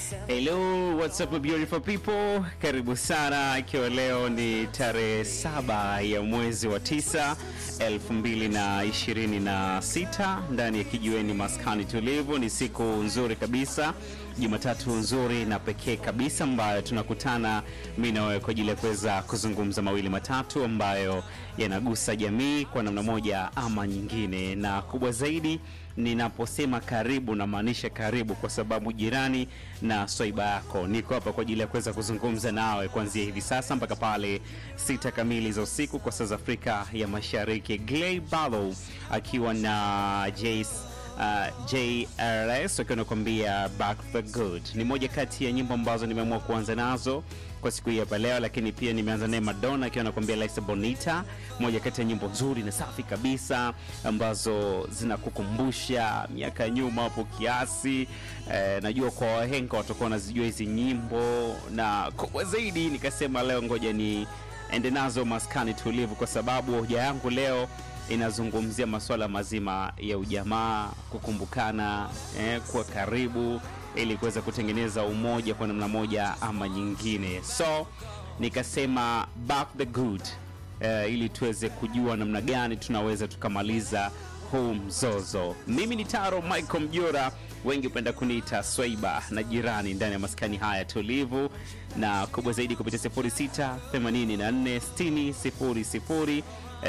Hello, what's up beautiful people? Karibu sana, ikiwa leo ni tarehe saba ya mwezi wa tisa elfu mbili na ishirini na sita ndani ya kijiweni maskani tulivu. Ni siku nzuri kabisa, Jumatatu nzuri na pekee kabisa ambayo tunakutana mi na wewe kwa ajili ya kuweza kuzungumza mawili matatu ambayo yanagusa jamii kwa namna moja ama nyingine, na kubwa zaidi ninaposema karibu namaanisha karibu, kwa sababu jirani na swaiba yako. Niko hapa kwa ajili ya kuweza kuzungumza nawe kuanzia hivi sasa mpaka pale sita kamili za usiku kwa saa za Afrika ya Mashariki. Glay Barlow akiwa na Jace uh, JRS wakiwa nakwambia back the good ni moja kati ya nyimbo ambazo nimeamua kuanza nazo kwa siku hii hapa leo, lakini pia nimeanza naye Madonna akiwa anakuambia Lisa Bonita, moja kati ya nyimbo nzuri na safi kabisa ambazo zinakukumbusha miaka ya nyuma hapo kiasi. Eh, najua kwa wahenga watakuwa wanazijua hizi nyimbo, na kubwa zaidi nikasema leo ngoja ni ende nazo maskani tulivu, kwa sababu hoja yangu leo inazungumzia masuala mazima ya ujamaa, kukumbukana, eh, kuwa karibu ili kuweza kutengeneza umoja kwa namna moja ama nyingine. So nikasema back the good eh, ili tuweze kujua namna gani tunaweza tukamaliza huu mzozo. Mimi ni Taro Michael Mjora, wengi hupenda kuniita Swaiba na jirani ndani ya maskani haya tulivu, na kubwa zaidi kupitia 06 84 60 00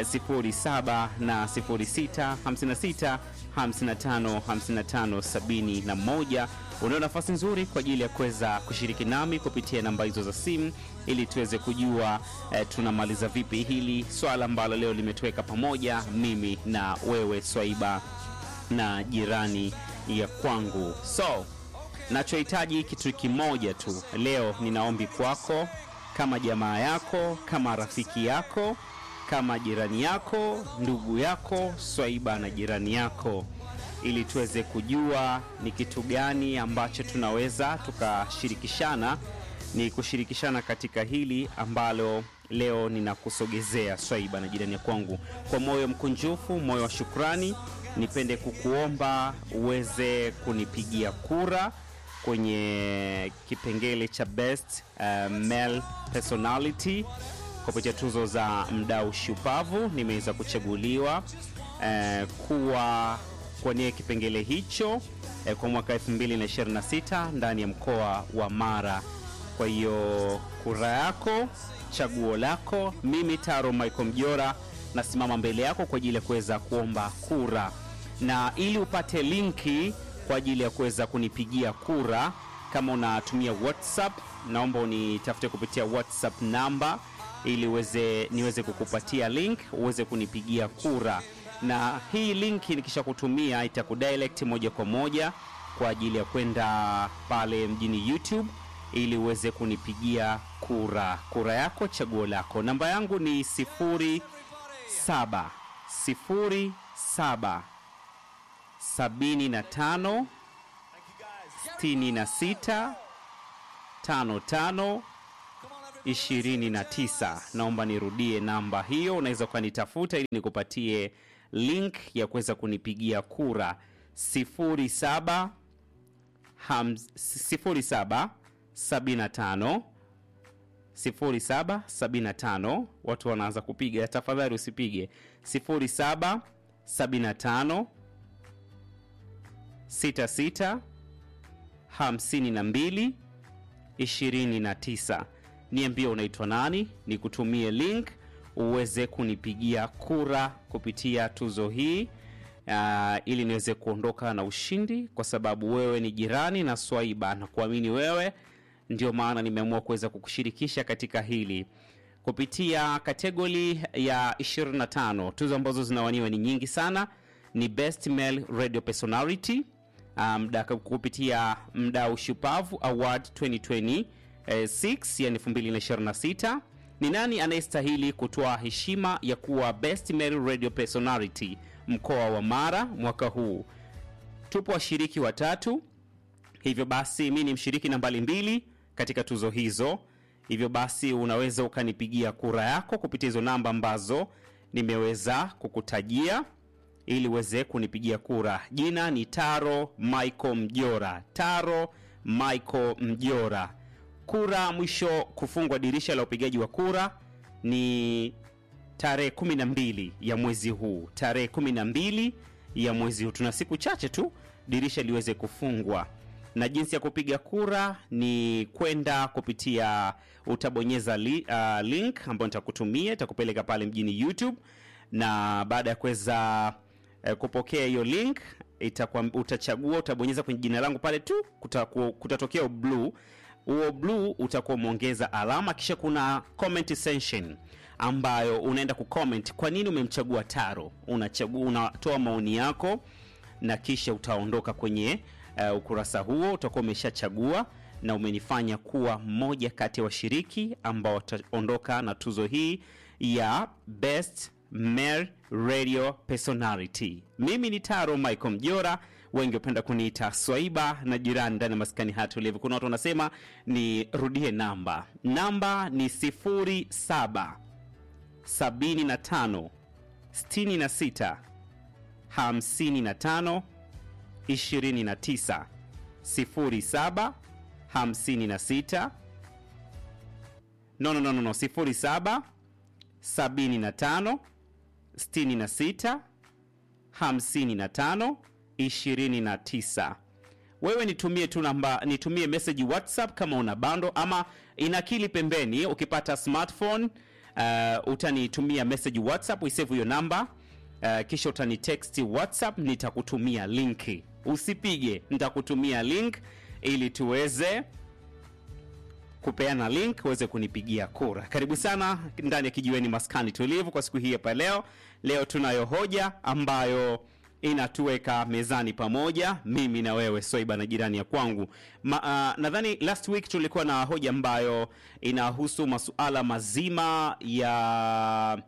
07 na 06 56 55 55 71. Unao nafasi nzuri kwa ajili ya kuweza kushiriki nami kupitia namba hizo za simu ili tuweze kujua eh, tunamaliza vipi hili swala ambalo leo limetuweka pamoja mimi na wewe Swaiba na jirani ya kwangu. So nachohitaji kitu kimoja tu leo, nina ombi kwako, kama jamaa yako, kama rafiki yako kama jirani yako, ndugu yako, Swaiba na jirani yako, ili tuweze kujua ni kitu gani ambacho tunaweza tukashirikishana, ni kushirikishana katika hili ambalo leo ninakusogezea Swaiba na jirani ya kwangu. Kwa moyo mkunjufu, moyo wa shukrani, nipende kukuomba uweze kunipigia kura kwenye kipengele cha best uh, male personality kupitia tuzo za mdau shupavu nimeweza kuchaguliwa eh, kuwa kuwania kipengele hicho eh, kwa mwaka 2026 ndani ya mkoa wa Mara. Kwa hiyo kura yako, chaguo lako. Mimi Taro Michael Mjora nasimama mbele yako kwa ajili ya kuweza kuomba kura, na ili upate linki kwa ajili ya kuweza kunipigia kura, kama unatumia WhatsApp, naomba unitafute kupitia WhatsApp namba ili uweze niweze kukupatia link uweze kunipigia kura, na hii link nikisha kutumia itakudirect moja kwa moja kwa ajili ya kwenda pale mjini YouTube ili uweze kunipigia kura. Kura yako, chaguo lako. Namba yangu ni sifuri saba sifuri saba sabini na tano sitini na sita tano tano 29. Naomba nirudie namba hiyo, unaweza ukanitafuta ili nikupatie link ya kuweza kunipigia kura 07 07 75 07 75. Watu wanaanza kupiga, tafadhali usipige 07 75 66 52 29 niambie unaitwa nani, nikutumie link uweze kunipigia kura kupitia tuzo hii uh, ili niweze kuondoka na ushindi, kwa sababu wewe ni jirani na Swaiba na kuamini wewe, ndio maana nimeamua kuweza kukushirikisha katika hili kupitia kategori ya 25. Tuzo ambazo zinawaniwa ni nyingi sana, ni best male radio personality um, kupitia mdau shupavu award 2020 6 yani 2026. Ni nani anayestahili kutoa heshima ya kuwa best male radio personality mkoa wa Mara mwaka huu? Tupo washiriki watatu, hivyo basi mi ni mshiriki nambari mbili katika tuzo hizo. Hivyo basi unaweza ukanipigia kura yako kupitia hizo namba ambazo nimeweza kukutajia ili uweze kunipigia kura. Jina ni Taro Michael Mjora. Taro Michael Mjora. Kura mwisho kufungwa dirisha la upigaji wa kura ni tarehe 12 ya mwezi huu, tarehe 12 ya mwezi huu. Tuna siku chache tu dirisha liweze kufungwa, na jinsi ya kupiga kura ni kwenda kupitia, utabonyeza li, uh, link ambayo nitakutumia, itakupeleka pale mjini YouTube, na baada ya kuweza eh, kupokea hiyo link itakuwa, utachagua utabonyeza kwenye jina langu pale tu, kutaku- kutatokea blue huo blue utakuwa umeongeza alama, kisha kuna comment section ambayo unaenda kucomment kwa nini umemchagua Taro. Unachagua, unatoa maoni yako na kisha utaondoka kwenye uh, ukurasa huo. Utakuwa umeshachagua na umenifanya kuwa mmoja kati ya washiriki ambao wataondoka na tuzo hii ya best male radio personality. Mimi ni Taro Michael Mjora, wengi hupenda kuniita Swaiba na jirani ndani ya maskani haya tulivu. Kuna watu wanasema nirudie namba, namba ni 07 75 66 55 29 07 56 no, no, no, no, no. 07 75 66 55 29. Wewe nitumie tu namba, nitumie message WhatsApp kama una bando ama inakili pembeni. Ukipata smartphone uh, utanitumia message WhatsApp, uisave hiyo namba uh, kisha utanitext WhatsApp, nitakutumia linki. Usipige, nitakutumia link ili tuweze kupeana link uweze kunipigia kura. Karibu sana ndani ya kijiweni maskani tulivu kwa siku hii hapa leo. Leo tunayo hoja ambayo inatuweka mezani pamoja, mimi na wewe Swaiba na jirani ya kwangu. Ma, uh, nadhani last week tulikuwa na hoja ambayo inahusu masuala mazima ya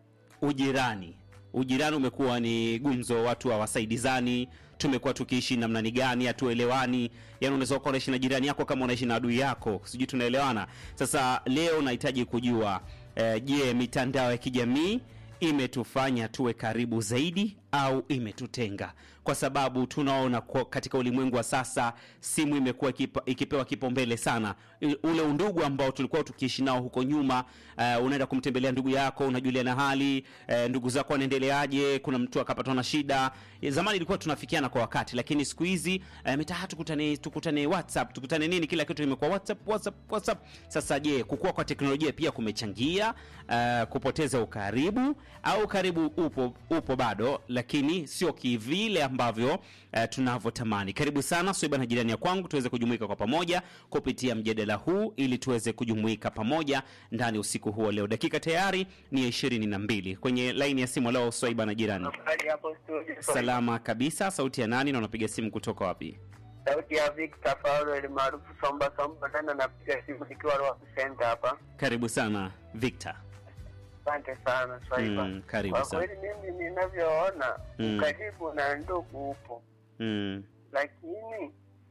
ujirani. Ujirani umekuwa ni gumzo, watu hawasaidizani, tumekuwa tukiishi namna ni gani, hatuelewani. Yani unaweza kuwa unaishi na jirani yako kama unaishi na adui yako, sijui tunaelewana. Sasa leo nahitaji kujua eh, je, mitandao ya kijamii imetufanya tuwe karibu zaidi au imetutenga? Kwa sababu tunaona kwa katika ulimwengu wa sasa simu imekuwa ikipa, ikipewa kipaumbele sana. I- Ule undugu ambao tulikuwa tukiishi nao huko nyuma, uh, unaenda kumtembelea ndugu yako, unajuliana hali, uh, ndugu zako wanaendeleaje, kuna mtu akapatwa na shida. Ya, Zamani ilikuwa tunafikiana kwa wakati, lakini siku hizi uh, mitaa tukutane, tukutane WhatsApp, tukutane nini, kila kitu imekuwa WhatsApp, WhatsApp, WhatsApp. Sasa je, kukua kwa teknolojia pia kumechangia uh, kupoteza ukaribu au ukaribu upo, upo bado lakini sio kivile ambavyo uh, tunavyotamani. Karibu sana Swaiba na jirani ya kwangu, tuweze kujumuika kwa pamoja kupitia mjadala huu ili tuweze kujumuika pamoja ndani usiku huo leo. Dakika tayari ni ya ishirini na mbili kwenye laini ya simu leo. Swaiba na jirani, Hadi hapo studio. salama kabisa. Sauti ya nani na unapiga simu kutoka wapi? Sauti ya Victor Paulo ili maarufu Somba Somba, tena napiga simu nikiwa Ruaha Center hapa. Karibu sana Victor. Asante sana Swaiba. Mm, karibu Kwa sana. kweli mimi ninavyoona Mm. ukaribu na ndugu upo, Mm, lakini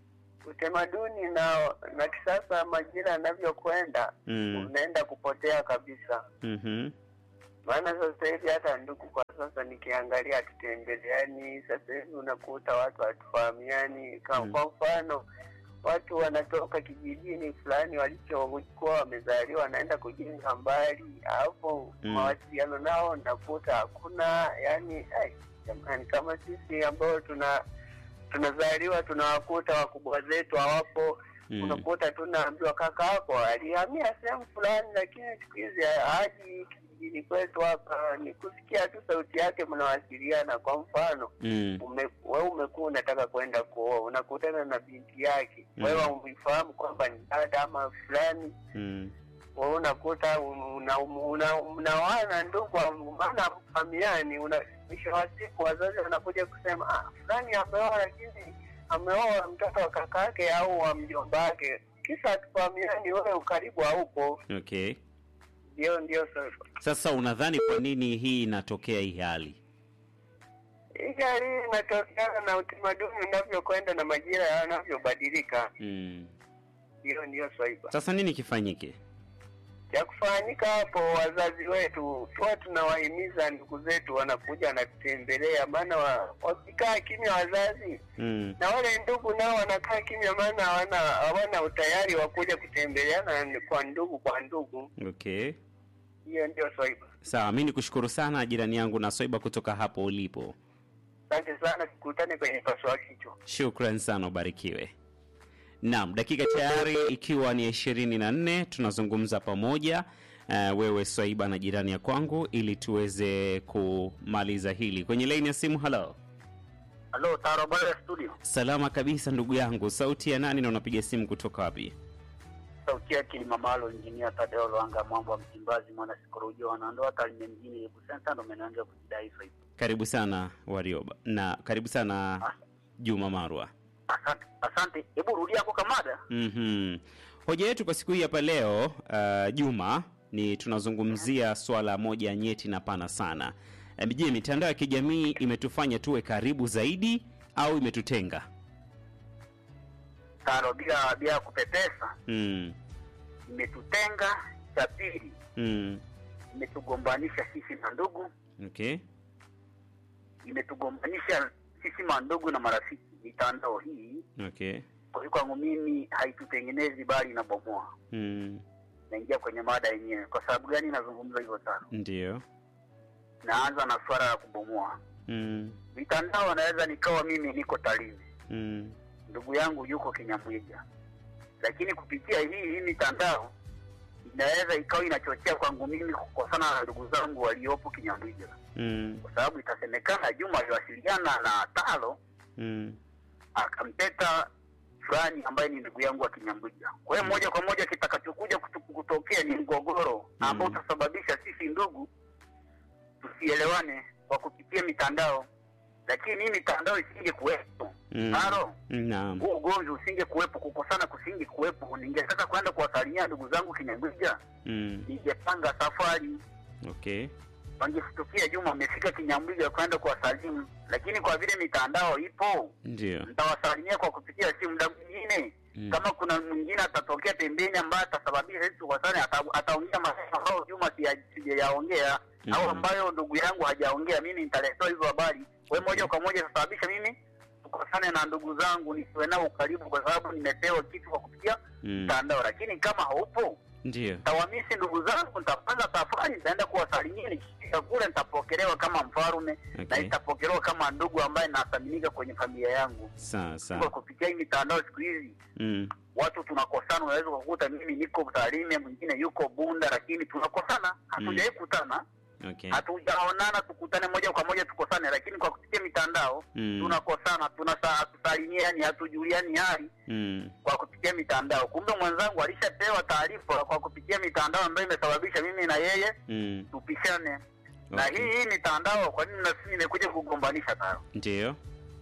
utamaduni na na kisasa majira yanavyokwenda mm, unaenda kupotea kabisa. mhm, Maana sasa hivi hata ndugu kwa sasa nikiangalia hatutembeleani. Sasa hivi unakuta watu hatufahamiani. Kwa Mm. kwa mfano watu wanatoka kijijini fulani walichokuwa wamezaliwa, wanaenda kujenga mbali, alafu Mm. mawasiliano nao nakuta hakuna. Yani ai, jamani, kama sisi ambao tuna tunazaliwa tunawakuta wakubwa zetu hawapo mm, unakuta tunaambiwa kaka yako alihamia sehemu fulani, lakini siku hizi haji kijijini kwetu hapa, ni kusikia tu sauti yake, mnawasiliana. Kwa mfano mm, ume, wewe umekuwa unataka kwenda kuoa, unakutana na binti yake, Mm. wewe umeifahamu kwamba ni dada ama fulani, mm, wewe unakuta una- una- mnawana ndugu, maana hamfahamiani. Una- Mwisho wa siku wazazi wanakuja kusema ah, fulani ameoa, lakini ameoa mtoto wa kaka yake au wa mjomba wake, kisa hatufahamiani, wewe ukaribu haupo. okay. Ndio, ndio sasa Sasa unadhani kwa nini hii inatokea hii hali? hii hali inatokana na utamaduni unavyokwenda na majira yanavyobadilika. Mm. Ndio, ndio Swaiba. Sasa nini kifanyike? cha kufanyika hapo, wazazi wetu tuwa tunawahimiza ndugu zetu wanakuja wanatutembelea, maana wa, wakikaa kimya wazazi Mm. na wale ndugu nao wanakaa kimya, maana hawana hawana utayari wa kuja kutembeleana kwa ndugu kwa ndugu. Okay. Hiyo ndio swaiba. Sawa, mi nikushukuru sana jirani yangu na Swaiba kutoka hapo ulipo. Asante sana, tukutane kwenye paswa kichwa. Shukran sana, ubarikiwe. Naam, dakika tayari ikiwa ni ishirini na nne tunazungumza pamoja uh, wewe Swaiba na jirani ya kwangu ili tuweze kumaliza hili kwenye laini ya simu. Halo, Halo, Tarabara studio. salama kabisa ndugu yangu, sauti ya nani na unapiga simu kutoka wapi? Sauti yake ni Mamalo Injinia Tadeo Lwanga Mwambo wa Msimbazi mwana sikorojo wanandoa Tarime mjini Lebu Center ndo menaanza kujidai swaiba. Karibu sana Warioba na karibu sana Juma Marwa. Asante, asante. Hebu rudia hapo kamada. Mhm. Hoja yetu kwa siku hii hapa leo uh, Juma ni tunazungumzia swala moja nyeti na pana sana. Eh, Je, mitandao ya kijamii imetufanya tuwe karibu zaidi au imetutenga? Taro bila bila kupepesa Mm. imetutenga. Cha pili Mm. imetugombanisha sisi na ndugu, Okay. imetugombanisha sisi mandugu na marafiki. Mitandao hii Okay. kwa hiyo kwangu mimi haitutengenezi bali inabomoa. Mm. Naingia kwenye mada yenyewe. Kwa sababu gani nazungumza hivyo Taro? Ndio. Naanza na swala la kubomoa Mm. mitandao. Naweza nikawa mimi niko Tarime Mm. ndugu yangu yuko Kinyamwiga, lakini kupitia hii hii mitandao inaweza ikawa inachochea kwangu mimi kukosana na ndugu zangu waliopo Kinyamwiga, Mm. kwa sababu itasemekana Juma aliwasiliana na Talo Mm. akampeta fulani ambaye ni ndugu yangu wa Kinyamwiga. Kwa hiyo moja kwa moja kitakachokuja kutu- kutokea ni mgogoro Mm. ambao utasababisha sisi ndugu tusielewane kwa kupitia mitandao, lakini hii mitandao isinge kuwepo Mm. Talo Naam. huo ugomvi usinge kuwepo, kukosana kusinge kuwepo. Ningetaka kwenda kuwasalimia ndugu zangu Kinyamwiga, Mm. ningepanga safari, Okay. wangestukia Juma amefika Kinyamwiga kwenda kuwasalimu, lakini kwa vile mitandao ipo, Ndio. nitawasalimia kwa kupitia simu. Muda mwingine Mm. kama kuna mwingine atatokea pembeni ambaye atasababisha sisi tukosane, ata- ataongea maneno ambayo Juma sija- sijayaongea Mhm. au ambayo ndugu yangu hajaongea, mimi nitaletewa hizo habari. Kwa hiyo moja kwa moja itasababisha mimi tukosane na ndugu zangu, nisiwe nao ukaribu, kwa sababu nimepewa kitu kwa kupitia Mm. mtandao. Lakini kama haupo, Ndio. tawamisi ndugu zangu, nitapanga safari, nitaenda kuwasalimia. Nikifika kule nitapokelewa kama mfarume na Okay. nitapokelewa kama ndugu ambaye nathaminika kwenye familia yangu. Sawa Kwa sawa. kupitia hii mitandao siku hizi Mm. watu tunakosana. Unaweza kukuta mimi niko Tarime, mwingine yuko Bunda, lakini tunakosana, hatujawahi kutana, Okay. hatujaonana tukutane moja kwa moja tukosane, lakini kwa kupitia mitandao Mm. tunakosana, tunasa hatusalimiani, hatujuliani hali Mm. kwa kupitia mitandao. Kumbe mwenzangu alishapewa taarifa kwa kupitia mitandao ambayo imesababisha mimi na yeye Mm. tupishane. Na Okay. hii hii mitandao, kwa nini nasi imekuja kugombanisha nayo? Ndio.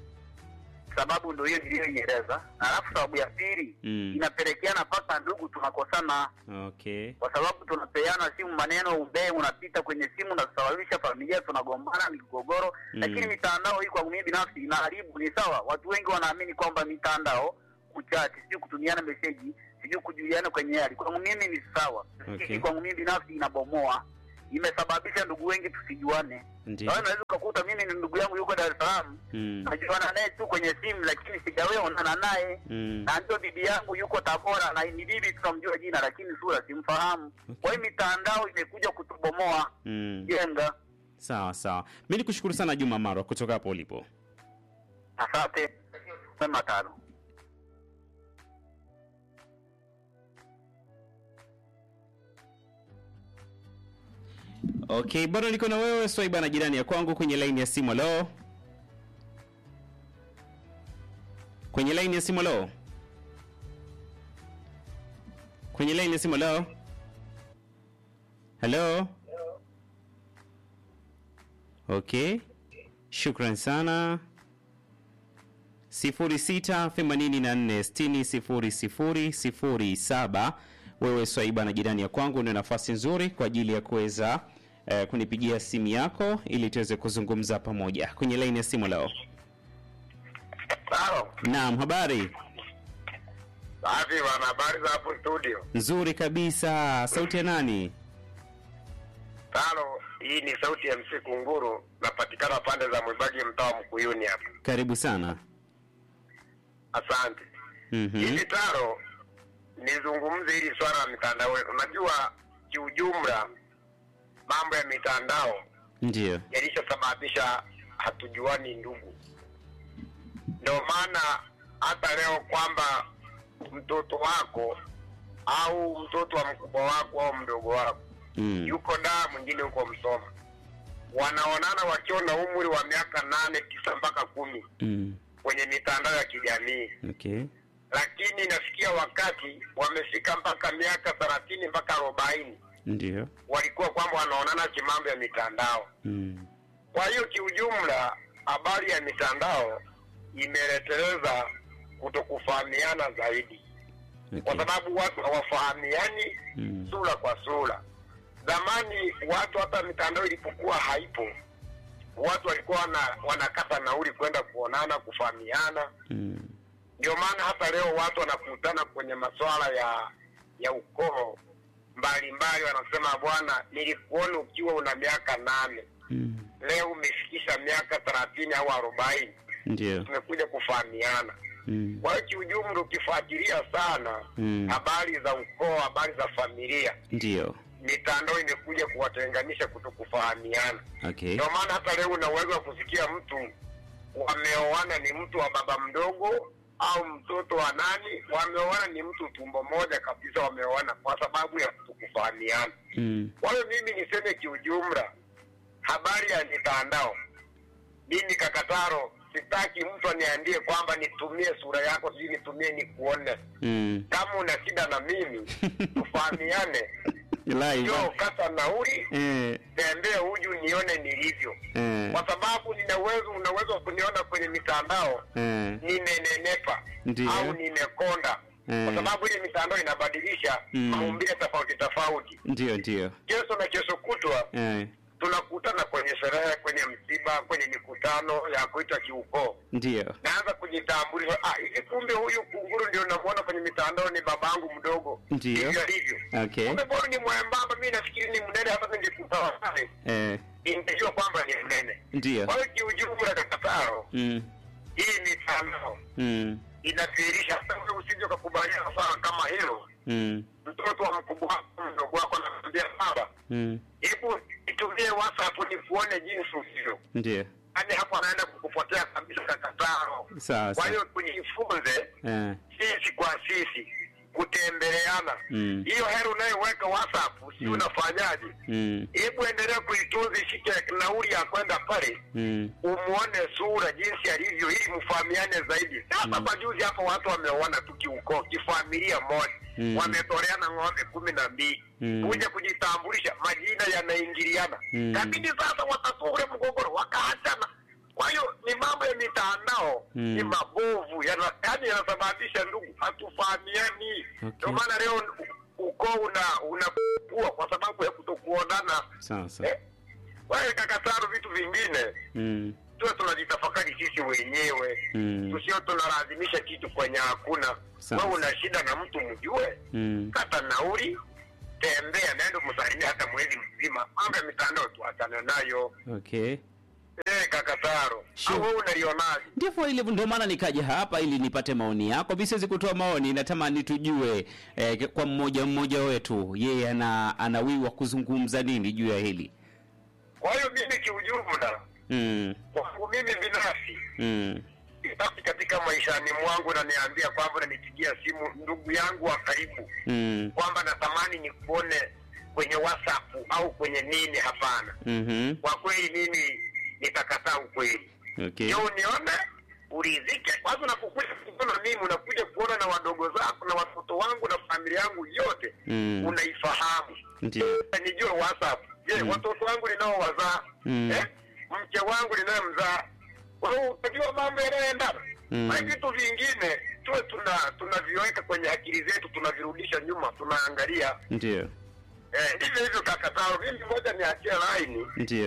Sababu ndio hiyo niliyoieleza, na alafu sababu ya pili Mm. inapelekeana mpaka ndugu tunakosana Okay. kwa sababu tunapeana simu, maneno umbee unapita kwenye simu na kusababisha familia tunagombana, migogoro Mm. lakini mitandao hii kwangu mimi binafsi inaharibu. Ni sawa, watu wengi wanaamini kwamba mitandao, kuchati, sijui kutumiana meseji, sijui kujuliana kwenye hali, kwangu mimi ni sawa, Okay. lakini kwangu mimi binafsi inabomoa, imesababisha ndugu wengi tusijuane. Ndio. Kwa hiyo unaweza ukakuta mimi ni ndugu yangu yuko Dar es Salaam, Mm. najuana naye tu kwenye simu, lakini sijawahi onana naye Mm. na ndio bibi yangu yuko Tabora na ni bibi tunamjua jina lakini sura simfahamu. Kwa hiyo mitandao imekuja kutubomoa Mm. jenga. Sawa sawa. Mimi nikushukuru sana Juma Marwa kutoka hapo ulipo. Asante mema tano. Okay, bado niko na wewe Swaiba na jirani ya kwangu kwenye line ya simu. Hello. Kwenye line ya simu hello. Kwenye line ya simu hello. Hello. Okay. Shukran sana. 0684600007 wewe Swaiba na jirani ya kwangu ndio nafasi nzuri kwa ajili ya kuweza eh, kunipigia simu yako ili tuweze kuzungumza pamoja kwenye laini ya simu leo. Halo. Naam, habari? Safi bwana, habari za hapo studio? Nzuri kabisa. Sauti ya nani? Tano, hii ni sauti ya MC Kunguru, napatikana pande za Mwibagi, mtaa wa Mkuyuni hapa. Karibu sana. Asante. Mhm. Hivi Taro, nizungumze hili swala la mitandao. Unajua kiujumla, mambo ya mitandao Ndio. yalishasababisha hatujuani ndugu. Ndio maana hata leo kwamba mtoto wako au mtoto wa mkubwa wako au mdogo wako Mm. yuko daa, mwingine huko Msoma, wanaonana wakiwa na umri wa miaka nane tisa mpaka kumi Mm. kwenye mitandao ya kijamii, Okay. lakini inafikia wakati wamefika mpaka miaka thelathini mpaka arobaini Ndio. walikuwa kwamba wanaonana kimambo ya mitandao. Mm. Kwa hiyo kiujumla, habari ya mitandao imeleteleza kutokufahamiana zaidi, kwa Okay. sababu watu hawafahamiani Mm. sura kwa sura. Zamani watu hata mitandao ilipokuwa haipo, watu walikuwa wana, wanakata nauli kwenda kuonana, kufahamiana. Mm. Ndio maana hata leo watu wanakutana kwenye masuala ya ya ukoo mbalimbali, wanasema bwana, nilikuona ukiwa una miaka nane, Mm. leo umefikisha miaka thelathini au arobaini, Ndio. tumekuja kufahamiana. Mm. Kwa hiyo kiujumla, ukifuatilia sana Mm. habari za ukoo, habari za familia, Ndio. mitandao imekuja kuwatenganisha, kutokufahamiana. Okay. Ndio maana hata leo una uwezo wa kusikia mtu wameoana ni mtu wa baba mdogo au mtoto wa nani, wameoana ni mtu tumbo moja kabisa, wameoana kwa sababu ya kutokufahamiana. Mm. Kwa hiyo mimi niseme kiujumla, habari ya mitandao, mimi Kakataro, sitaki mtu aniambie kwamba nitumie sura yako, sijui nitumie nikuone. Mm. Kama una shida na mimi tufahamiane, Live. njoo kata nauli, Eh. tembee huju nione nilivyo Eh. kwa sababu nina uwezo una uwezo wa kuniona kwenye mitandao Eh. nimenenepa Ndiyo. au nimekonda Eh. kwa sababu ile mitandao inabadilisha Mm. maumbile tofauti tofauti Ndio, ndio. kesho na kesho kutwa Eh. tunakutana kwenye sherehe kwenye msiba kwenye mikutano ya kuita kiukoo Ndio. naanza kujitambulisha ah hivi kumbe huyu kunguru ndio namuona kwenye mitandao ni babangu mdogo Ndiyo. hivyo alivyo Okay. kumbe bora ni mwembamba mi nafikiri ni mnene hata ningekutana naye Eh. ningejua kwamba ni mnene Ndio. kwa hiyo kiujumla kakataro Mm. hii mitandao Mm. inadhihirisha hata wewe usije ukakubaliana sana kama hilo Mm. mtoto wa mkubwa wako mdogo wako anakwambia baba Mm. hebu nitumie whatsapp nikuone jinsi ulivyo Ndio. yaani hapo anaenda kukupotea kabisa kakataro Sawa kwa sawa. hiyo tujifunze Eh. sisi kwa sisi kutembeleana Mm. hiyo heri unayoweka whatsapp si Mm. unafanyaje Mm. hebu endelea kuitunza ishike nauli ya kwenda pale Mm. umuone sura jinsi alivyo ili mfahamiane zaidi. Sasa Mm. majuzi hapo watu wameoana tu kiukoo, kifamilia moja Mm. wametoleana ng'ombe kumi na mbili Mm. kuja kujitambulisha, majina yanaingiliana Mm. lakini sasa watatua ule mgogoro wakaachana. Kwa hiyo ni mambo ya mitandao Mm. ni mabovu, yana- yaani yanasababisha ndugu, hatufahamiani. Okay. Ndio maana leo u- ukoo una unakua kwa sababu ya kutokuonana. Sawa sawa. Eh, Kwa hiyo kakataru vitu vingine Mm. tuwe tunajitafakari sisi wenyewe Mm. tusio tunalazimisha kitu kwenye hakuna Sawa. wewe una shida na mtu mjue Mm. kata nauli tembea naenda msalimia hata mwezi mzima mambo ya mitandao tuachane nayo Okay. eh kakataro Sure. au wewe unalionaje ndivyo ilivyo, ndio maana nikaja hapa ili nipate maoni yako. Mi siwezi kutoa maoni, natamani tujue eh, kwa mmoja mmoja wetu yeye ana anawiwa kuzungumza nini juu ya hili. kwa hiyo mimi kiujumla Mm, kwangu mimi binafsi mm, basi katika maishani mwangu naniambia kwamba unanipigia simu ndugu yangu wa karibu mm, kwamba natamani nikuone kwenye whatsapp au kwenye nini hapana mhm, kwa kweli mimi nitakataa ukweli okay. ndio unione uridhike kwanza unapokuja kuona mimi unakuja kuona na wadogo zako na watoto wangu na familia yangu yote Mm. unaifahamu Ndio. nijue whatsapp je Mm. watoto wangu ninaowazaa Mm. eh? mke wangu ninayemzaa kwa hiyo utajua mambo yanayoendana Mm. na vitu vingine tuwe tuna tunaviweka kwenye akili zetu tunavirudisha nyuma tunaangalia Ndio. eh, ndivyo hivyo kakatao mimi moja niachie laini Ndio.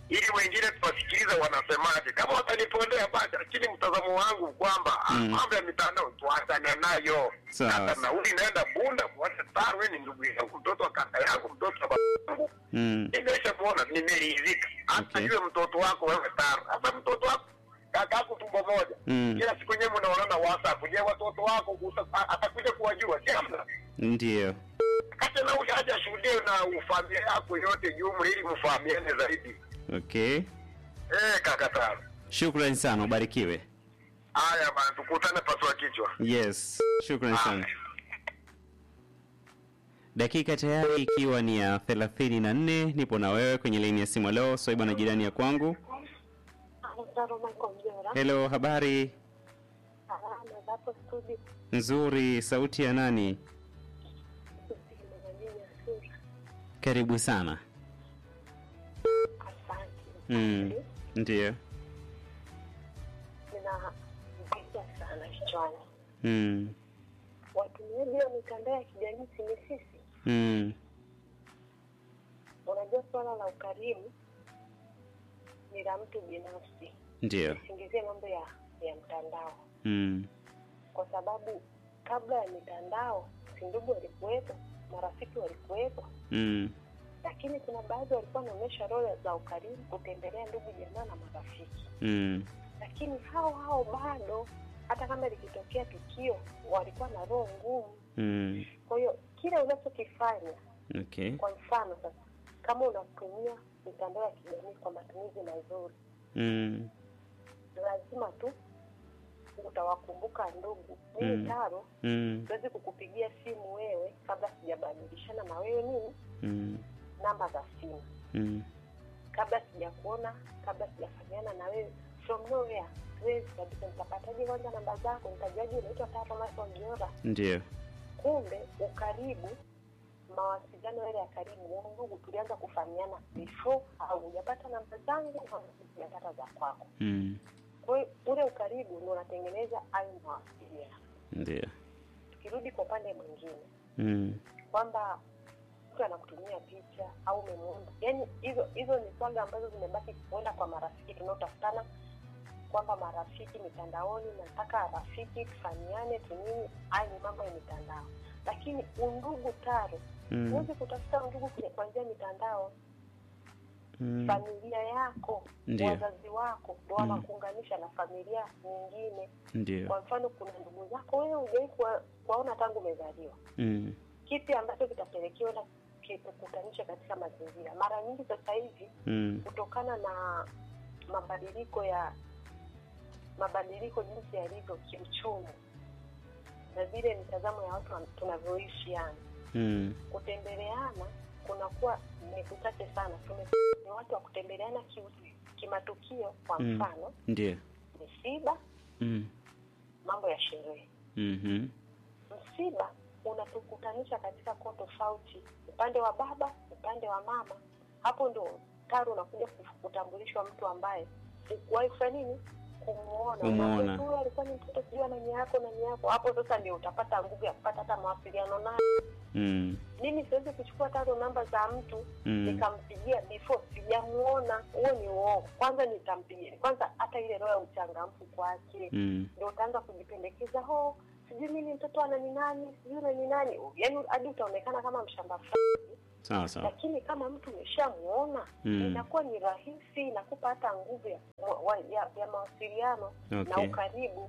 ili wengine tuwasikilize wanasemaje. Kama watanipondea basi, lakini mtazamo wangu kwamba ah, Mm. mambo ya mitandao tuachane nayo. Sawa. Hata nauli naenda Bunda kuacha Taro, wewe ni ndugu yangu, mtoto wa kaka yangu, mtoto wa baba yangu Mm. nimeshamuona nimeridhika. Hata Okay. yule mtoto wako wewe Taro, hata mtoto wako kaka yako tumbo moja, Mm. kila siku nyewe mnaonana WhatsApp. Je, watoto wako kusa- a- atakuja kuwajua? Si hamna Ndio. kati na ule aje ashuhudie na ufamilia yako yote jumla, ili mfahamiane zaidi. Okay. Eh, kaka Taro, Shukrani sana, ubarikiwe. haya bana, tukutane pasua kichwa. Yes, shukrani sana. Haya. Dakika tayari ikiwa ni ya thelathini na nne. Nipo na wewe kwenye laini ya simu leo, Swaiba na jirani ya kwangu. Mtaro Michael Mjora. Hello, habari Salama zapo studio. nzuri. Sauti ya nani? Mwananyinyi Asura. Karibu sana. Asante. Mm. Asante. Ndio. Nina vita sana kichwani. Mm. Watumiaji wa mitandao ya kijamii si ni sisi. Mm. Unajua swala la ukarimu ni la mtu binafsi. Ndio. Usingizie mambo ya ya mtandao, Mm. kwa sababu kabla ya mitandao si ndugu walikuwepo, marafiki walikuwepo, Mm. lakini kuna baadhi walikuwa wanaonyesha roho za ukarimu, kutembelea ndugu jamaa na marafiki. Mm. lakini hao hao bado hata kama likitokea tukio walikuwa na roho ngumu. Mm. Kwa hiyo kile unachokifanya, Okay. kwa mfano sasa, kama unatumia mitandao ya kijamii kwa matumizi mazuri, Mm. lazima tu utawakumbuka ndugu. Mimi Mm. Taro Mm. siwezi kukupigia simu wewe kabla sijabadilishana na wewe nini Mm. namba za simu, Mm. kabla sijakuona, kabla sijafanyana na wewe from nowhere. Siwezi kabisa. Nitapataje kwanza namba zako? Nitajuaje unaitwa Taro Michael Mjora? Ndio. kumbe ukaribu mawasiliano yale ya karibu ndugu tulianza kufahamiana before au hujapata namba zangu au hujapata za kwako Mm. kwa hiyo ule ukaribu ndio unatengeneza hayo mawasiliano Ndio. tukirudi kwa upande mwingine Mm. kwamba mtu anakutumia picha au umemuona yaani hizo hizo ni swaga ambazo zimebaki kuenda kwa marafiki tunaotafutana kwamba marafiki mitandaoni nataka rafiki tufahamiane tunini haya ni mambo ya mitandao lakini undugu taro Mm. huwezi kutafuta undugu kwenye- kwa njia ya mitandao Mm. familia yako Ndio. wazazi wako ndo Mm. wanakuunganisha na familia nyingine Ndio. kwa mfano kuna ndugu zako wewe hujawai kuwa- kuwaona tangu umezaliwa Mm. kipi ambacho kitapelekewa na kikukutanisha katika mazingira mara nyingi sasa hivi Mm. kutokana na mabadiliko ya mabadiliko jinsi yalivyo kiuchumi na vile mitazamo ya watu wa- tunavyoishi yani Mm. kutembeleana kunakuwa ni kuchache sana Tume, ni watu wa kutembeleana kiu- kimatukio kwa Mm. mfano Ndio. misiba Mm. mambo ya sherehe Mhm. msiba unatukutanisha katika koo tofauti upande wa baba upande wa mama hapo ndo taro unakuja kuf- kutambulishwa mtu ambaye ukuwahi kufanya nini kumuona Kumuona. Unaambia, "Huyu alikuwa ni mtoto sijui ana nia yako na nia yako hapo sasa ndio utapata nguvu ya kupata hata mawasiliano naye Mm. mimi siwezi kuchukua taro namba za mtu Mm. nikampigia before sijamuona huo ni uongo kwanza nitampigia kwanza hata ile roho ya uchangamfu kwake Mm. ndio utaanza kujipendekeza ho sijui mimi mtoto ana ni nani sijui na ni nani yaani hadi utaonekana kama mshamba fulani Sawa sawa. lakini kama mtu umeshamuona Mm. inakuwa ni rahisi inakupa hata nguvu ya, wa- ya, ya mawasiliano na Okay. ukaribu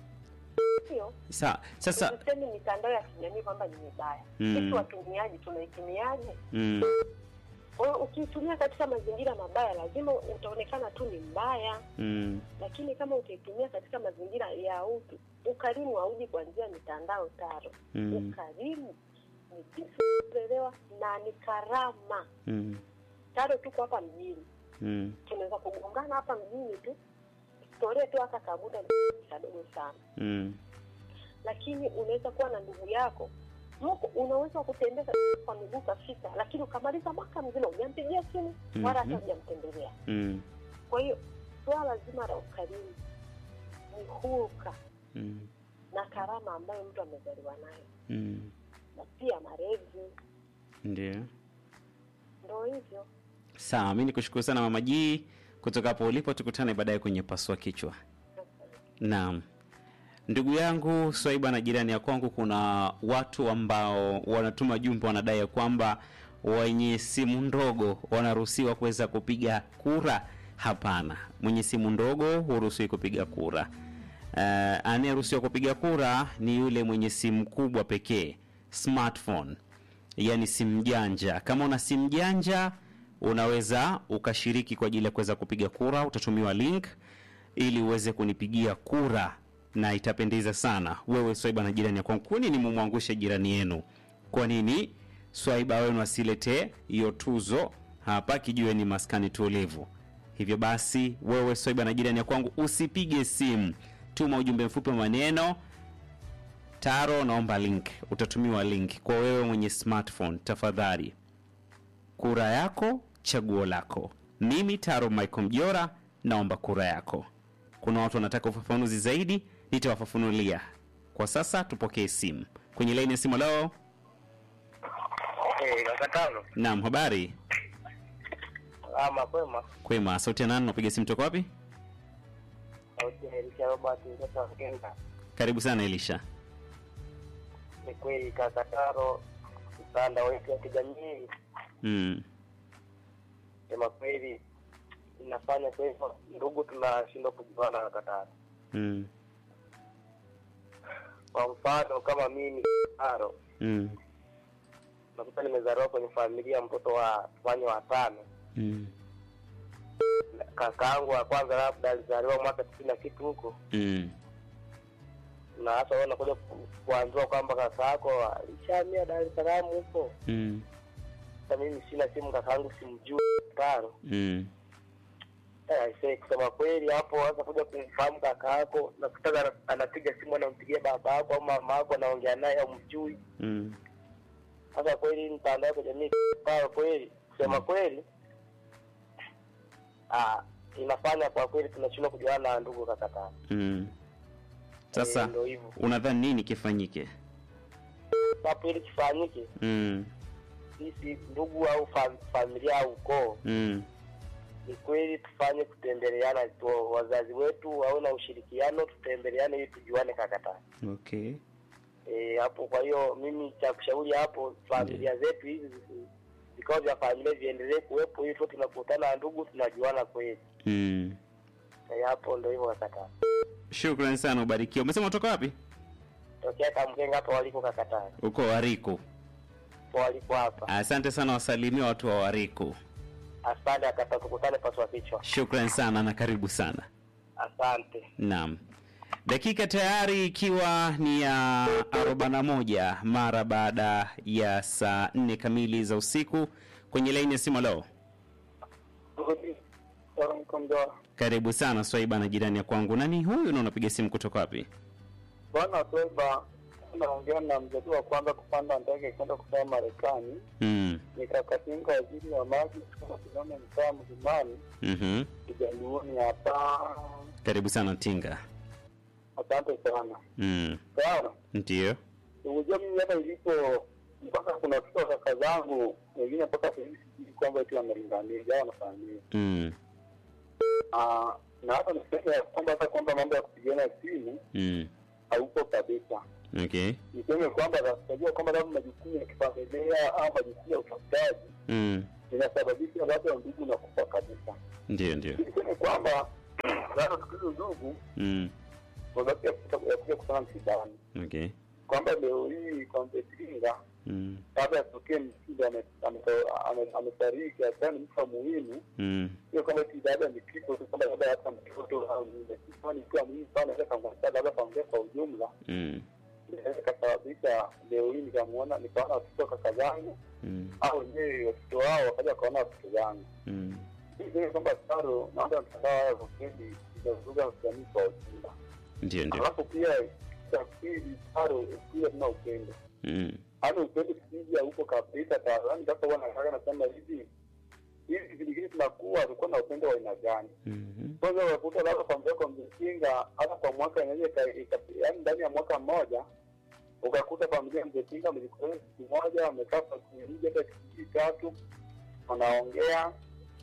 hiyo Sa, sasa tusisemi mitandao ya kijamii kwamba ni mibaya Mm. sisi watumiaji tunaitumiaje mm. kwa hiyo ukiitumia katika mazingira mabaya lazima utaonekana tu ni mbaya Mm. lakini kama utaitumia katika mazingira ya utu ukarimu hauji kwa njia ya mitandao taro Mm. ukarimu ni jinsi kuelewa na ni karama Mm. taro tuko hapa mjini Mm. tunaweza kugongana hapa mjini tu historia tu haka kabuda ni kadogo sana Mm. lakini unaweza kuwa na ndugu yako mko unaweza kutembea kwa miguu kafika lakini ukamaliza mwaka mzima hujampigia simu wala hata Mhm. hujamtembelea Mm. kwa hiyo swala zima la ukarimu ni huruka Mm. na karama ambayo mtu amezaliwa nayo Mm. na pia malezi Ndio. ndo hivyo Sawa, mi nikushukuru sana Mama G kutoka hapo ulipo, tukutane baadaye kwenye pasua kichwa. Naam. Ndugu yangu Swaiba na jirani ya kwangu, kuna watu ambao wanatuma jumbe, wanadai ya kwamba wenye simu ndogo wanaruhusiwa kuweza kupiga kura. Hapana, mwenye simu ndogo huruhusiwi kupiga kura. Uh, anayeruhusiwa kupiga kura ni yule mwenye simu kubwa pekee, smartphone, yani simu janja. Kama una simu janja, unaweza ukashiriki kwa ajili ya kuweza kupiga kura. Utatumiwa link ili uweze kunipigia kura na itapendeza sana. Wewe Swaiba na jirani ya kwangu, kwa nini mumwangushe jirani yenu? Kwa nini Swaiba wenu asiletee hiyo tuzo hapa kijiweni maskani tulivu? Hivyo basi, wewe Swaiba na jirani ya kwangu, usipige simu, tuma ujumbe mfupi wa maneno Taro, naomba link. Utatumiwa link kwa wewe mwenye smartphone. Tafadhali, kura yako, chaguo lako. Mimi Taro Michael Mjora, naomba kura yako. Kuna watu wanataka ufafanuzi zaidi, nitawafafanulia. Kwa sasa tupokee simu kwenye laini ya simu. Leo Eh, Kakatano. naam, habari Ama kwema. kwema. Sauti ya nani? Unapiga simu toka wapi? Sauti ya Elisha Robert mtoto wa Kenda. Karibu sana Elisha. Ni kweli Kakataro, mtandao wetu wa kijamii Mm. sema kweli inafanya kwa hivyo ndugu tunashindwa kujuana Kakataro. Mm. Kwa mfano kama mimi Kakataro, Mm. nakuta nimezaliwa kwenye familia ya mtoto wa tufanye watano. Mm. Kakaangu wa kwanza labda alizaliwa mwaka tisini na kitu huko Mm. na hasa wewe unakuja ku- kuambiwa kwamba kaka yako alishamia Dar es Salaam huko. Mm. Sasa mimi sina simu, kaka yangu simjui tano. Mm. Eh, aisee, kusema kweli hapo sasa kuja kumfahamu kaka yako na kutaka ana- anapiga simu anampigia baba yako au mama yako anaongea naye au mjui. Mm. Sasa kweli mtandao wa kijamii kwa kweli kusema kweli ah, inafanya kwa kweli tunashindwa kujuana na ndugu kaka tano. Mm. Sasa Eh, ndio hivyo. unadhani nini kifanyike? Hapo ili kifanyike Mm. sisi ndugu au fam, familia au ukoo Mm. ni kweli tufanye kutembeleana tu, wazazi wetu wawe na ushirikiano, tutembeleane ili tujuane kakata Okay. e, hapo. Kwa hiyo mimi cha kushauri hapo, familia zetu hizi zi- vikao vya familia viendelee kuwepo ili tu tunakutana na ndugu tunajuana kweli. Mm. E, hapo ndio hivyo kakata. Shukrani sana, ubarikiwe. Umesema utoka wapi? Tokea Kamkenga hapo waliko kakata, Uko Wariku. waliko hapa. Asante sana, wasalimia watu wa Wariku. Asante akata, tukutane paswa kichwa. Shukrani sana na karibu sana. Asante. Naam, dakika tayari ikiwa ni ya 41 mara baada ya saa 4 kamili za usiku. Kwenye laini ya simu leo, karibu sana Swaiba na jirani ya kwangu. Nani huyu na unapiga simu kutoka wapi? Bwana Sweba, naongea na mzaliwa wa kwanza kupanda ndege kwenda kusoma Marekani. Mm. Nikakatinga waziri wa maji kutoka Kinome, mtaa Mlimani, Mhm. Kijaluoni hapa. Karibu sana Tinga. Asante sana. Mm. Sawa, Ndio. unajua mimi hapa ilipo mpaka kuna watoto wa kaka zangu wengine mpaka sasa hivi sijui kwamba eti wamelingania au wanafanyia Mm. Ah, na hata niseme ya kwamba hata kwamba mambo ya kupigana simu Mm. haupo kabisa. Okay. Niseme kwamba najua kwamba labda majukumu ya kifamilia au majukumu ya utafutaji Mm. inasababisha labda ndugu na kufa kabisa. Ndio, ndio. Niseme kwamba labda tukizo ndugu Mm. mabaki ya kuta- ya kuja kutana msibani, Okay. kwamba leo hii kwamba Iringa Mm. labda atokee msiba ame- ame- ame- amefariki, hasa ni mtu muhimu, Mm. sio kama eti labda ni kifo tu, kwamba labda hata mtoto au nini, kifo ni kitu muhimu sana, naweza kamwasa labda familia kwa ujumla, Mm. inaweza ikasababisha leo hii nikamuona nikaona watoto wa kaka zangu Mm. au wenyewe watoto wao wakaja wakaona watoto zangu Mm. Hii kwamba taro naomba mtandao haya kwa kweli inavuruga jamii kwa ujumla. Ndio, ndio. Alafu pia cha pili taro pia tuna upendo, Mm. yaani upendo sikija huko kabisa taro. Yaani sasa huwa nataka nasema hivi hivi kipindi kile tunakuwa tulikuwa na upendo wa aina gani? Mhm. Kwanza unakuta labda familia kwa mzekinga hata kwa mwaka inaweza ika- ika- yaani ndani ya mwaka mmoja ukakuta familia mzekinga mlikutana siku moja wamekaa kwa siku mbili hata siku mbili tatu wanaongea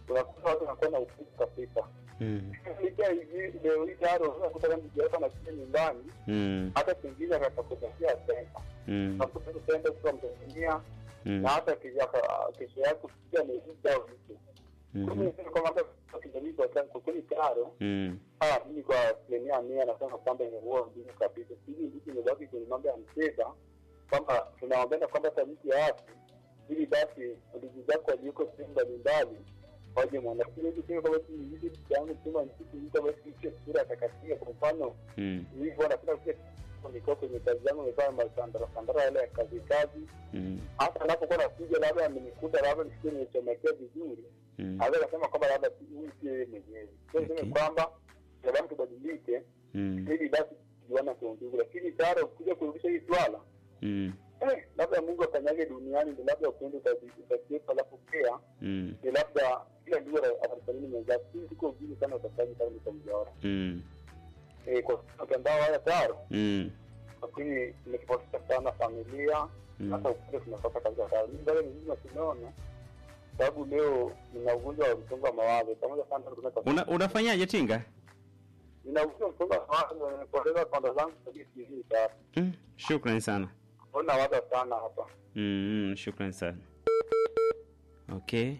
unakuta watu wanakuwa na upuzi kabisa. Mm. Licha hivi leo hii tayari unakuta kama mjaweka na kile nyumbani, Mm. hata pengine akatakupatia senta, Mm. unakuta tu senta kwa Mtanzania Mm. na hata kesho yako- kesho yako kupiga ameuza au vitu. Kwa Mhm. hiyo niseme kwamba hata kwa kijamii kwa sasa kwa kweli tayari Mm. Ah, mimi kwa asilimia mia nasema kwamba imekuwa ngumu kabisa. Hivi ndicho imebaki kwenye mambo ya mcheza kwamba tunaombea kwamba hata mtu aasi ili basi ndugu zako walioko sehemu mbalimbali waje mwana lakini hivi sio kama si hivi kitu yangu sema ni kitu mtu basi hicho sura atakatia kwa mfano Mm. hivyo anapenda kuja niko kwenye kazi yangu nimefanya masandara sandara yale ya kazi kazi Mm. hata anapokuwa nakuja labda amenikuta labda nisikie nimechomekea vizuri Mm. aweza kasema kwamba labda si- huyu sio yeye mwenyewe so niseme Okay. kwamba sababu tubadilike Mm. ili basi tujuana kwa undugu lakini tayari kuja kurudisha hii swala Mm. eh, labda mungu akanyage duniani ndi labda upendo utakiepa alafu pia Mm. ni labda kila ndugu atalifanini mwenzake hii siko ujini sana utafanya kama nitamjaona Mm. eh, kwa mtandao haya tayari Mm. lakini imetofautisha sana familia Mm. hata upendo tunapata kabisa tayari mimi bado ni mzima tunaona sababu leo nina ugonjwa wa msongo wa mawazo pamoja sana tunaweza Una, unafanyaje tinga? nina ugonjwa wa msongo wa mawazo nimepoteza panda zangu kabisa hivi sasa Mm. Shukrani sana. ona waza sana hapa Mm, shukrani sana. Okay.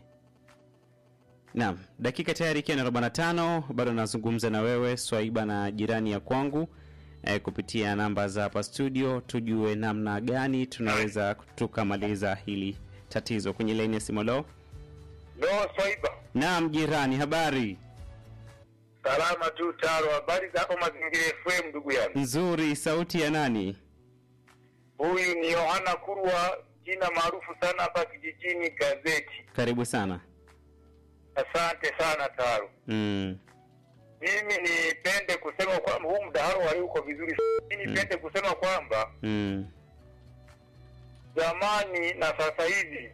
Naam, dakika tayari ikiwa ni 45, bado nazungumza na wewe Swaiba na jirani ya kwangu eh, kupitia namba za hapa studio, tujue namna gani tunaweza tukamaliza hili tatizo kwenye laini ya simu. Lo, Lo, Swaiba, naam jirani, habari salama tu Taro. Habari za hapo Mazingira FM, ndugu yangu. nzuri. Sauti ya nani? Huyu ni Yohana Kurwa, jina maarufu sana hapa kijijini Gazeti. Karibu sana. Asante sana Taro. Mm, Mimi nipende kusema kwamba huu mdahalo wali uko vizuri. Mimi nipende kusema kwamba mm, zamani na sasa hivi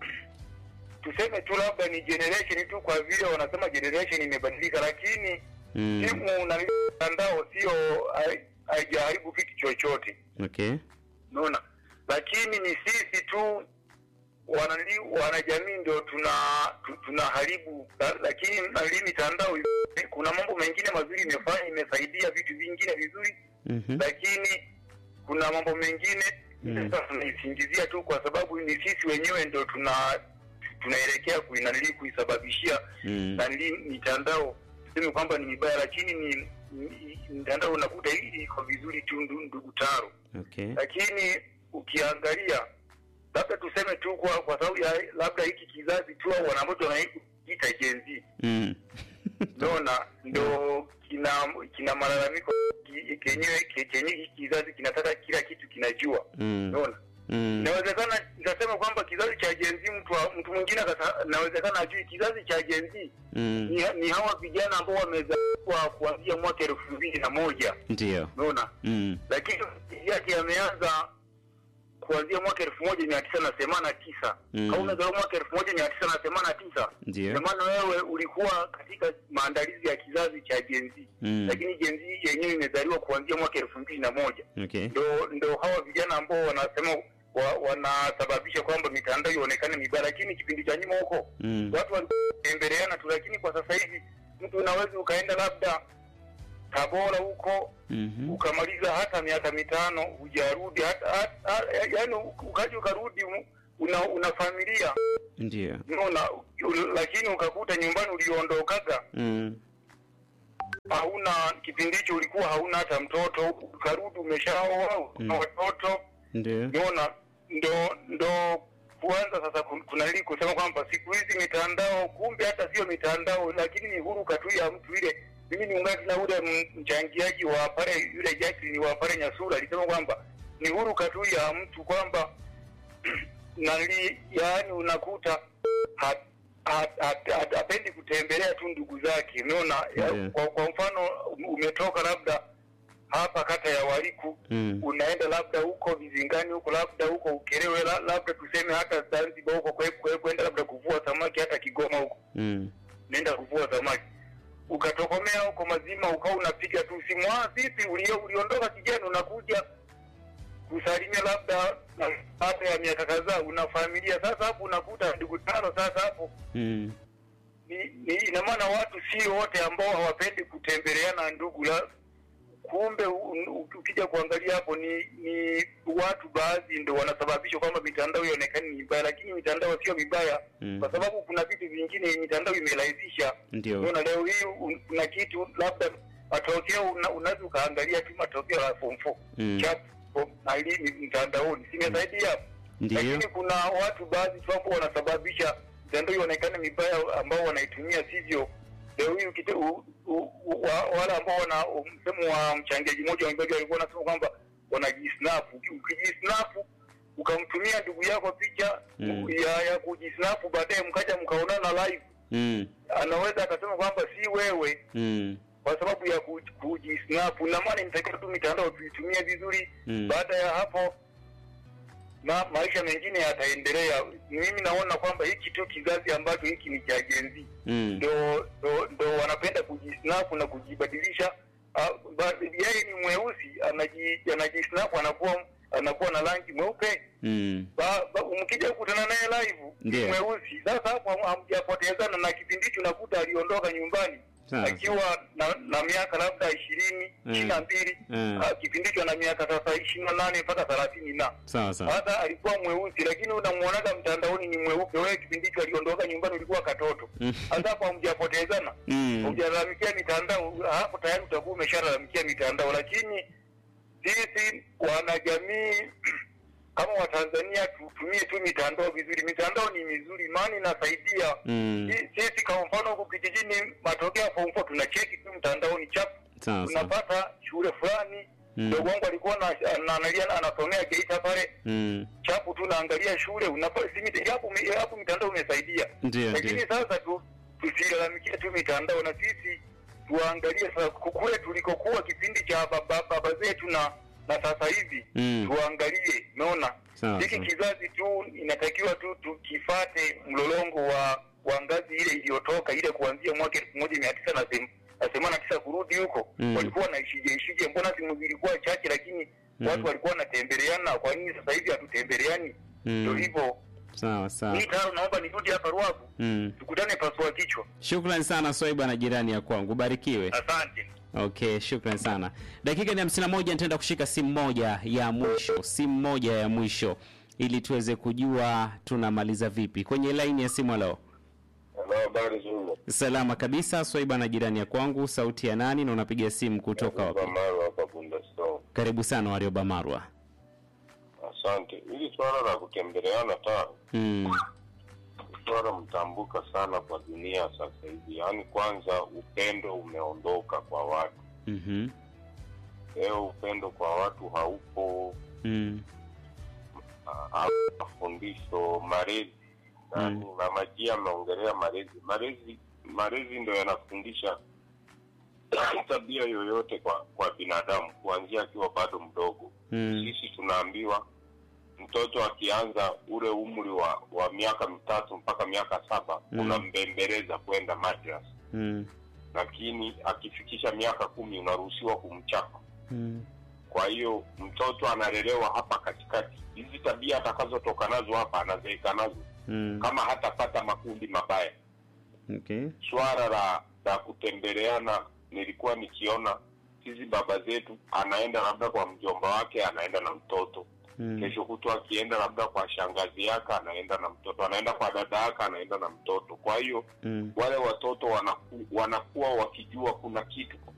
tuseme tu labda ni generation tu, kwa vile wanasema generation imebadilika, lakini mm. simu na mitandao sio hai- haijaharibu kitu chochote, Okay. unaona. Lakini ni sisi tu wanali, wanajamii ndio tuna tu- tunaharibu, la- lakini nali mitandao kuna mambo mengine mazuri imefanya, imesaidia vitu vingine vizuri Mhm. lakini kuna mambo mengine Mm. sasa tunaisingizia tu kwa sababu ni sisi wenyewe ndo tuna tunaelekea kuinanili kuisababishia Mm. nanili mitandao tuseme kwamba ni mibaya lakini ni ni- mitandao unakuta hii iko vizuri tu ndu- ndugu taro Okay. lakini ukiangalia labda tuseme tu kwa kwa sababu ya labda hiki kizazi tu au wanamoto wanaita Gen Z Mm. naona ndo kina kina malalamiko ki- kenyewe ke- kenye hiki kizazi kinataka kila kitu kinajua Mm. naona Mm. inawezekana nikasema kwamba kizazi cha Gen Z mtu wa- mtu mwingine akasa- inawezekana ajui kizazi cha Gen Z Mm. ni, ni hawa vijana ambao wamezaliwa kuanzia mwaka elfu mbili na moja Ndio. unaona Mm. lakini maisha yake yameanza kuanzia mwaka elfu moja mia tisa na themanini na tisa Mm. au umezaliwa mwaka elfu moja mia tisa na themanini na tisa Ndio. ndio maana wewe ulikuwa katika maandalizi ya kizazi cha Gen Z Mm. lakini Gen Z yenyewe imezaliwa kuanzia mwaka elfu mbili na moja Okay. ndo ndo hawa vijana ambao wanasema wa, wanasababisha kwamba mitandao ionekane mibaya, lakini kipindi cha nyuma huko Mm. watu walitembeleana tu, lakini kwa sasa hivi mtu unaweza ukaenda labda Tabora huko Mhm. ukamaliza hata miaka mitano hujarudi hata, hata yaani ukaja ukarudi u- una, una familia Ndio. unaona, u- lakini ukakuta nyumbani uliondokaga Mm. hauna kipindi hicho ulikuwa hauna hata mtoto, ukarudi umeshaoa Mm. una watoto Ndio. unaona, ndo ndo kuanza sasa kun- kuna nili kusema kwamba siku hizi mitandao, kumbe hata sio mitandao, lakini ni huruka tu ya mtu ile. Mimi niungana na ule m- mchangiaji wa pale yule Jacqueline wa pale Nyasura alisema kwamba ni huruka tu ya mtu kwamba nali, yaani unakuta ha- ha- ha- ha- hapendi kutembelea tu ndugu zake, umeona ya- Ndiyo. kwa, kwa mfano umetoka labda hapa kata ya Waliku Mm. unaenda labda huko Vizingani huko labda huko Ukerewe la, labda tuseme hata Zanzibar huko kwe- kwe- kwenda labda kuvua samaki hata Kigoma huko Mm. nenda kuvua samaki ukatokomea huko mazima ukawa unapiga tu simu ah, vipi ulio uliondoka kijana unakuja kusalimia labda na- baada ya miaka kadhaa una familia sasa hapo unakuta ndugu tano sasa hapo Mm. ni, ni ina maana watu si wote ambao hawapendi kutembeleana ndugu la kumbe u- u- ukija kuangalia hapo ni ni watu baadhi ndo wanasababisha kwamba mitandao ionekane ni mibaya, lakini mitandao sio mibaya Mm. kwa sababu kuna vitu vingine mitandao imerahisisha. Ndio. Unaona, leo hii un- kuna kitu labda matokeo una- unaweza ukaangalia tu matokeo ya form 4 Mm. chap form- na ili mtandaoni simesaidia Ndio. lakini kuna watu baadhi tu ambao wanasababisha mitandao ionekane mibaya ambao wanaitumia sivyo. Leo hii ukite- u- u- u- wa- wale ambao wana msemo wa mchangiaji mmoja wa Mbega walikuwa wanasema kwamba wanajisnap. Uki- Ukijisnap ukamtumia ndugu yako picha Mm. ya, ya kujisnap, baadaye mkaja mkaonana live, Mm. anaweza akasema kwamba si wewe Mm. kwa sababu ya ku- kujisnap. Na maana inatakiwa tu mitandao tuitumie vizuri. Mm. Baada ya hapo ma, maisha mengine yataendelea. Mimi naona kwamba hiki tu kizazi ambacho hiki ni cha Gen Z Mm. ndo, ndo, ndo wanapenda kujisnap na kujibadilisha. Ah, ba- Yeye ni mweusi anaji, anajisnap anakuwa anakuwa na rangi mweupe Mm. ba, ba, mkija kukutana naye live ni Ndiyo. mweusi. Sasa hapo ham- hamjapotezana, na kipindi hicho unakuta aliondoka nyumbani Sawa. akiwa na, na miaka labda ishirini Mm. ishirini na mbili Mm. Ah, kipindi hicho ana miaka sasa ishirini na nane mpaka thelathini na Sawa sawa. sasa alikuwa mweusi, lakini unamuonaga mtandaoni ni mweupe. Wewe kipindi hicho aliondoka nyumbani ulikuwa katoto. Mm. Sasa hapo hamjapotezana, Mm. hujalalamikia mitandao, hapo tayari utakuwa umeshalalamikia mitandao. Lakini sisi wanajamii kama Watanzania tutumie tu mitandao vizuri. Mitandao ni mizuri, maana inasaidia Mm. Si- sisi. Kwa mfano huku kijijini, matokeo ya form 4 tunacheki tu mtandaoni chapu Sawa sawa. tunapata shule fulani Mm. mdogo wangu alikuwa na- anaangalia anasomea Geita pale Mm. chapu tu naangalia shule unapata si mita- japo mi- japo mitandao umesaidia, Ndio lakini ndio. sasa tu tusilalamikie tu mitandao, na sisi tuangalie sasa kule tulikokuwa kipindi cha baba, baba zetu na na sasa hivi Mm. tuangalie. Umeona, Sawa hiki sawa. kizazi tu inatakiwa tu tukifate mlolongo wa wa ngazi ile iliyotoka ile kuanzia mwaka elfu moja mia tisa na them- na themanini na tisa kurudi huko Mm. walikuwa wanaishije ishije? Mbona simu zilikuwa chache, lakini Mm. watu walikuwa wanatembeleana. Kwa nini sasa hivi hatutembeleani? Ndio Mm. hivyo. Sawa sawa. Mimi tayari naomba nirudi hapa Ruavu, Mm. tukutane pasua kichwa. Shukrani sana Swaiba na jirani ya kwangu, barikiwe. Asante. Okay, shukran sana. Dakika ni hamsini na moja, nitaenda kushika simu moja ya mwisho, simu moja ya mwisho ili tuweze kujua tunamaliza vipi. Kwenye laini ya simu, leo Hello, habari zuri. salama kabisa. Swaiba na jirani ya kwangu, sauti ya nani na unapiga simu kutoka wapi? Maro hapa Bundestone. Karibu sana Warioba Marwa. Asante. Hili swala la kutembeleana ta Mm. swala mtambuka sana kwa dunia sasa hivi, yaani kwanza upendo umeondoka kwa watu. Mhm. Leo upendo kwa watu haupo, Mm. ah, mafundisho malezi nani mama Gia ameongelea malezi malezi malezi ndo yanafundisha tabia yoyote kwa kwa binadamu kuanzia akiwa bado mdogo Mm. sisi tunaambiwa mtoto akianza ule umri wa wa miaka mitatu mpaka miaka saba Mm. unambembeleza kwenda madras Mm. lakini akifikisha miaka kumi unaruhusiwa kumchapa Mm. kwa hiyo mtoto analelewa hapa katikati hizi tabia atakazotoka nazo hapa anazeeka nazo Mm. kama hatapata makundi mabaya Okay. swala la la kutembeleana nilikuwa nikiona hizi baba zetu anaenda labda kwa mjomba wake anaenda na mtoto Mm. kesho kutwa akienda labda kwa shangazi yake anaenda na mtoto anaenda kwa dada yake anaenda na mtoto kwa hiyo Mm. wale watoto wanaku, wanakuwa wakijua kuna kitu